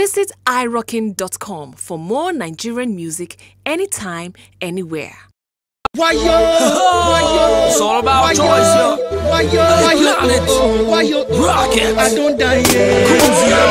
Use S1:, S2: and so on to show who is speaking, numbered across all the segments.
S1: Visit irockin.com for more Nigerian music anytime, anywhere.
S2: Why yo? Why yo?
S3: It's all about
S2: Why
S3: choice,
S2: yo?
S3: yo.
S2: Why yo? Why yo?
S3: Planet.
S2: Oh, oh, Why yo?
S3: Rocket.
S2: I don't die yet.
S3: Cruise, yo.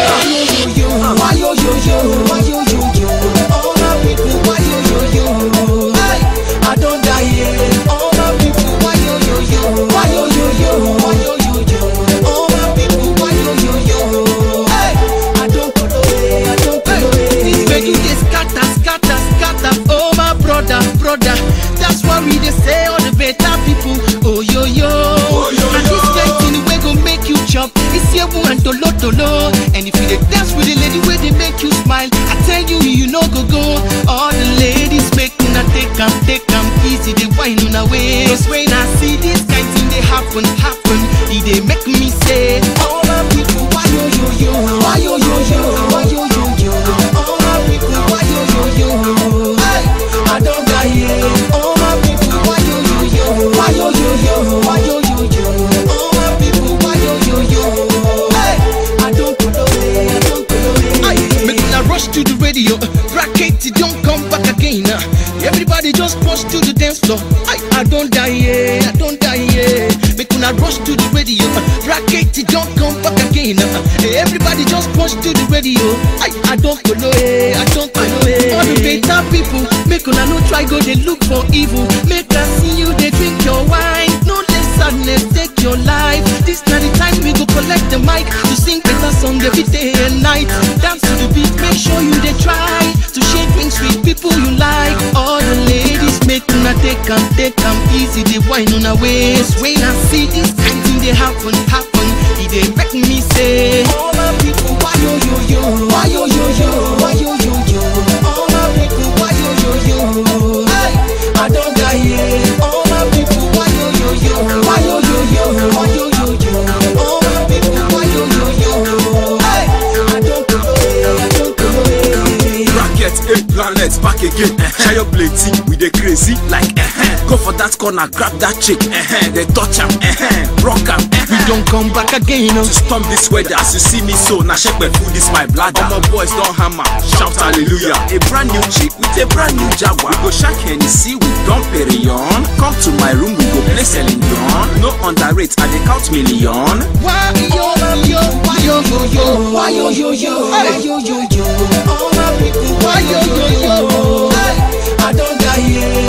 S2: Why yo yo yo? Why yo yo yo? All my people, why yo yo yo? Hey, I don't die yet. All my people, why yo yo yo? Why yo yo yo? Why yo yo yo? All my people, why yo yo yo? Hey, I don't follow it. I don't follow it. This way you dey scatter, scatter, scatter. Oh my brother, brother. That's why we dey say all the better people. Oh yo yo. And this kind thing wey go make you chop. It's yewu and tolo tolo. And if you dey dance with the lady wey dey make you smile, I tell you you no go go. All the ladies make una take am, take am easy. Dey whine una waist. When I see this kind thing dey happen, happen, e dey make me say, all my people, why yo yo yo? Why yo yo yo? Why yo yo yo? All my people, why yo yo yo? Hey, I don't die yet. All my people, why yo yo yo? Why yo yo yo? Why yo yo yo? All my people, why yo yo yo? Hey, I don't follow it. I don't follow it. Aye, make una rush to the radio. Bracket, it don't come back again. Everybody just rush to the dance floor. I, I don't die yeah, I don't die yeah. Make una rush to the radio. Bracket, it don't come back again. Everybody just rush to the radio. I, I don't follow it, I don't follow it. All the better people, make una no try go they look for evil. Make us see you they drink your wine. No let sadness take your life. This not the time we go collect the mic to sing better song every day and night. Dance to the beat, make sure you they try to share drinks with people you like. All the ladies make una take am, take am easy. They wine on a waist. When I see this kind thing they happen, happen, it they make me say, All my people, why yo yo yo? Why yo yo yo? Why yo yo yo? All my people, why yo yo yo? Hey, I don't die yet. All my people, why yo yo yo? Why yo yo yo? Why yo yo yo? All my people, why yo yo yo? Hey, I don't follow it. I don't follow it.
S3: Bracket, a planet, back again. Share your plate, we dey crazy like eh Go for that corner, grab that chick, eh They touch am, eh rock am, eh
S2: We don't come back again.
S3: To storm this weather, as you see me so, now shake my food, this my bladder. All my boys don't hammer, shout hallelujah. A brand new chick with a brand new Jaguar. We go shark Hennessy with Dom Perignon. Come to my room, we go play Celine Dion. No underrate, I dey count million.
S2: Why yo yo? Why yo yo yo? Why yo yo yo? Why yo yo yo? All my people, why yo yo yo? Hey, I don't die yet.